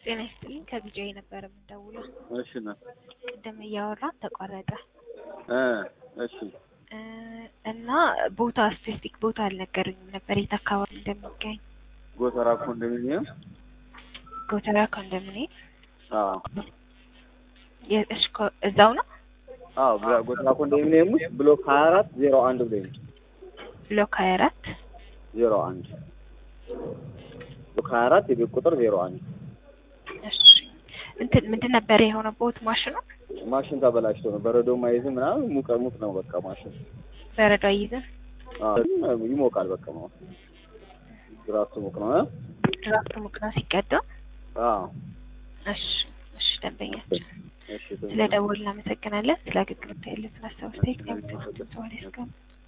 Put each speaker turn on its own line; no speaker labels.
ጤና ይስጥልኝ ከቢጂአይ ነበር የምደውለው።
እሺ ነው
ቅድም እያወራን ተቋረጠ
እ እሺ
እ እና ቦታ ስፔሲፊክ ቦታ አልነገሩኝም ነበር የት አካባቢ እንደሚገኝ።
ጎተራ ኮንዶሚኒየም
ጎተራ ኮንዶሚኒየም
አዎ
የ- እሺ ኮ- እዛው ነው
አዎ ብላ- ጎተራ ኮንዶሚኒየም ውስጥ ብሎክ ሀያ አራት ዜሮ አንድ ብሎኝ
ብሎክ ሀያ አራት
ዜሮ አንድ ብሎክ ሀያ አራት የቤት ቁጥር ዜሮ አንድ
እሺ እንትን ምንድን ነበር የሆነበት ማሽኑ
ማሽን ተበላሽቶ ነው በረዶ ማይዝ ምናምን ሙቀ ሙቅ ነው በቃ ማሽን
በረዶ አይይዝም
አዎ ይሞቃል በቃ ነው ግራሱ ሙቅ ነው እ?
ድራፍት ሙቅ ነው ሲቀዳ
አዎ
እሺ እሺ ደንበኛችን
እሺ
ስለ ደወል እናመሰግናለን ስለ አገልግሎት ያለትን ሀሳብ አስተያየት ለምትሰጡን ሰው ያስቀምጡ